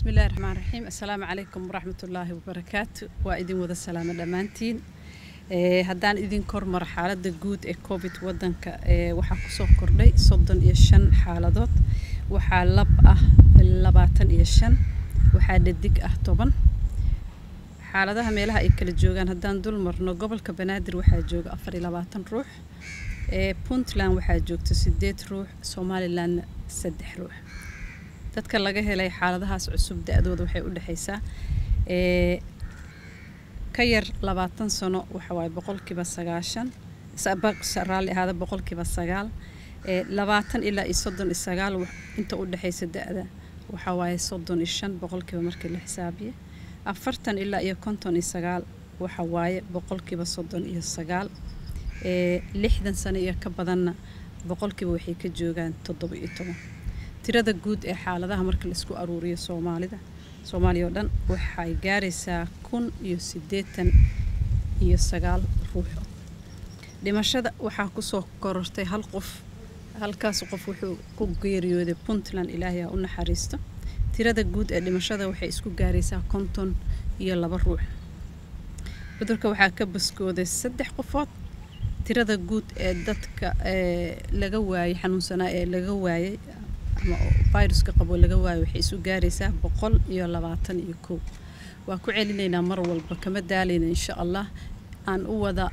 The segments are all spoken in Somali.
bismillahi raxmaan raxiim assalaamu calaykum waraxmatullaahi wabarakaatu waa idin wada salaamo dhammaantiin ee haddaan idin kormaro xaaladda guud ee covid wadanka ee waxaa kusoo kordhay soddon iyo shan xaaladood waxaa lab ah labaatan iyo shan waxaa dhadig ah toban xaaladaha meelaha ay kala joogaan haddaan dul marno gobolka banaadir waxaa jooga afar iyo labaatan ruux ee puntland waxaa joogta sideed ruux somalilandna saddex ruux dadka laga helay xaaladahaas cusub da-dooda waxay u dhexaysaa ee ka yar labaatan sano waxa waaye boqolkiiba sagaashan raalli ahaada boqolkiiba sagaal ee labaatan ilaa iyo soddon iyo sagaal inta u dhexaysa da-da waxa waaye soddon iyo shan boqolkiiba markii la xisaabiye afartan ilaa iyo konton iyo sagaal waxa waaye boqolkiiba soddon iyo sagaal ee lixdan sano iyo ka badanna boqolkiiba waxay ka joogaan toddoba iyo toban tirada guud ee xaaladaha marka laisku aruuriyo soomaalida soomaaliya oo dhan waxay gaaraysaa kun iyo siddeetan iyo sagaal ruuxo dhimashada waxaa kusoo korortay hal qof halkaas qof wuxuu ku geeriyooday puntland ilaahay ha u naxariisto tirada guud ee dhimashada waxay isku gaaraysaa konton iyo laba ruux cudurka waxaa ka baskooday saddex qofood tirada guud ee dadka ee laga waayay xanuunsanaa ee laga waayay ama viruska qabo laga waayo waxay isu gaaraysaa boqol iyo labaatan iyo kow waa ku celinaynaa mar walba kama daalayna insha allah aan u wada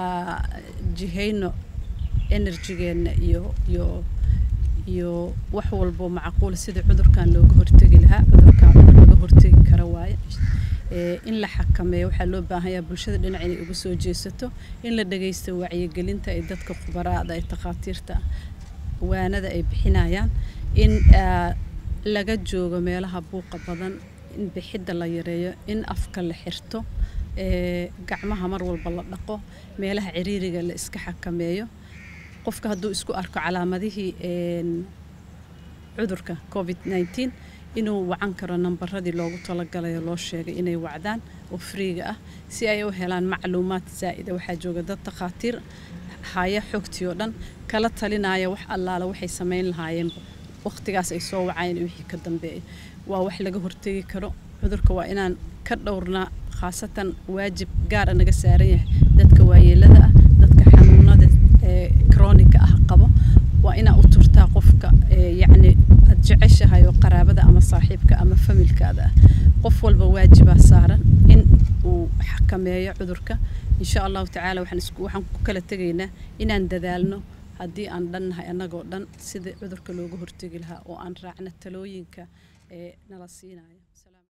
jihayno enerjigeenna iyo iyo iyo wax walbo macquul sida cudurkan looga hortegi lahaa cudurkan cudur laga hortegi kara waaye in la xakameeyo waxaa loo baahanyaa bulshada dhinac inay uga soo jeesato in la dhagaysto wacyigelinta ay dadka khubaraada ay takhaatiirta waanada ay bixinayaan in laga joogo meelaha buuqa badan in bixidda la yareeyo in afka la xirto gacmaha mar walba la dhaqo meelaha ciriiriga la iska xakameeyo qofka hadduu isku arko calaamadihii cudurka covid nneteen inuu wacan karo nambaradii loogu talagalayo loo sheegay inay wacdaan oo friiga ah si ay u helaan macluumaad zaa'ida waxaa jooga dad takhaatiir haya xogtii oo dhan kala talinaya wax allaala waxay samayn lahaayeenba waqtigaas ay soo wacayeen wixii ka dambeeya waa wax laga hortegi karo cudurka waa inaan ka dhowrnaa khaasatan waajib gaara naga saaran yahay dadka waayeelada ah dadka xanuunada ee kroonika ah qabo waa inaa u turtaa qofka yacni aad jeceshahay oo qaraabada ama saaxiibka ama familkaada ah qof walba waajibaa saaran in uu xakameeyo cudurka insha allahu tacaala waxaan isku waxaan ku kala tegaynaa inaan dadaalno haddii aan dhannahay annagoo dhan sida cudurka looga hortegi lahaa oo aan raacno talooyinka ee nala siinayo